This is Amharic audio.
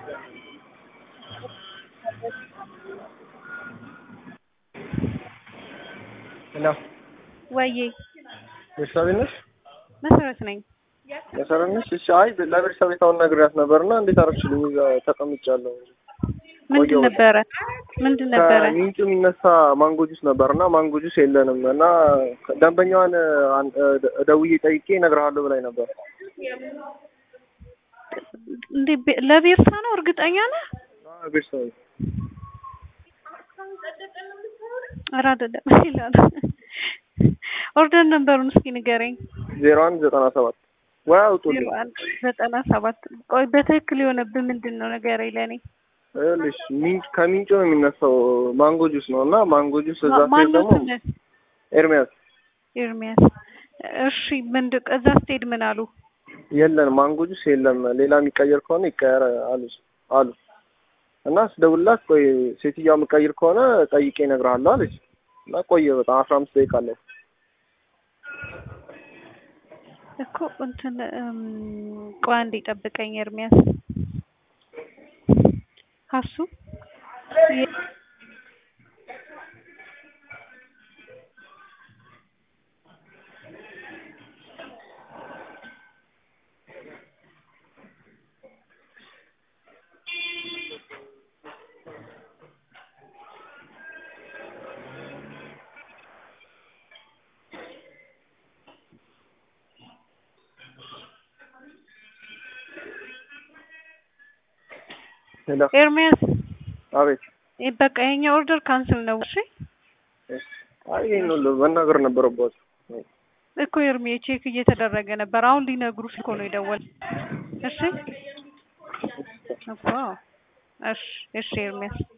ሄሎ ወዬ ቤተሰቤ ነሽ? መሰረት ነኝ። መሰረት ነሽ? እሺ። አይ ለቤተሰቤ ታውን ነግሬያት ነበርና እንዴት አደረግሽልኝ? እዛ ተቀምጫለሁ። ምንድን ነበረ ምንድን ነበረ? ከምንጩ የሚነሳ ማንጎ ጁስ ነበርና ማንጎ ጁስ የለንም እና ደንበኛዋን አን- ደውዬ ጠይቄ እነግርሃለሁ ብላኝ ነበር። እንዴ ቤ- ለቤርሳ ነው እርግጠኛ ነህ? አዎ፣ ቤተሰቤ ኧረ አይደለም ሌላ ነው። ኦርደር ነበሩን እስኪ ንገረኝ። ዜሮ አንድ ዘጠና ሰባት ወይ አውጡልኝ። ዜሮ አንድ ዘጠና ሰባት ቆይ በትክክል የሆነብህ ምንድን ነው ንገረኝ ለእኔ። ይኸውልሽ ሚንጭ ከሚንጩ ነው የሚነሳው ማንጎ ጁስ ነው እና ማንጎ ጁስ እዛ ስትሄድ ማነው ደግሞ ስምህ? ኤርሚያስ ኤርሚያስ። እሺ ምንድን እዛ ስትሄድ ምን አሉ? የለን ማንጎ ጁስ የለም፣ ሌላ የሚቀየር ከሆነ ይቀየር አሉ አሉ እና ስደውልላት ቆይ ሴትዮዋ የምቀይር ከሆነ ጠይቄ እነግርሃለሁ አለች እና ቆየ በጣም አስራ አምስት ደቂቃ አለ። እኮ እንትን እም፣ ቆይ አንዴ ጠብቀኝ ኤርሚያስ። ሀሱ የ- ሄሎ ኤርሚያስ አቤት። እ፣ በቃ የኛ ኦርደር ካንስል ነው። እሺ እሺ። አይ ይሄን ሁሉ መናገር ነበረባቸው። እኮ ኤርሚ ቼክ እየተደረገ ነበር። አሁን ሊነግሩሽ እኮ ነው የደወል። እሺ እኮ እሺ እሺ ኤርሚያስ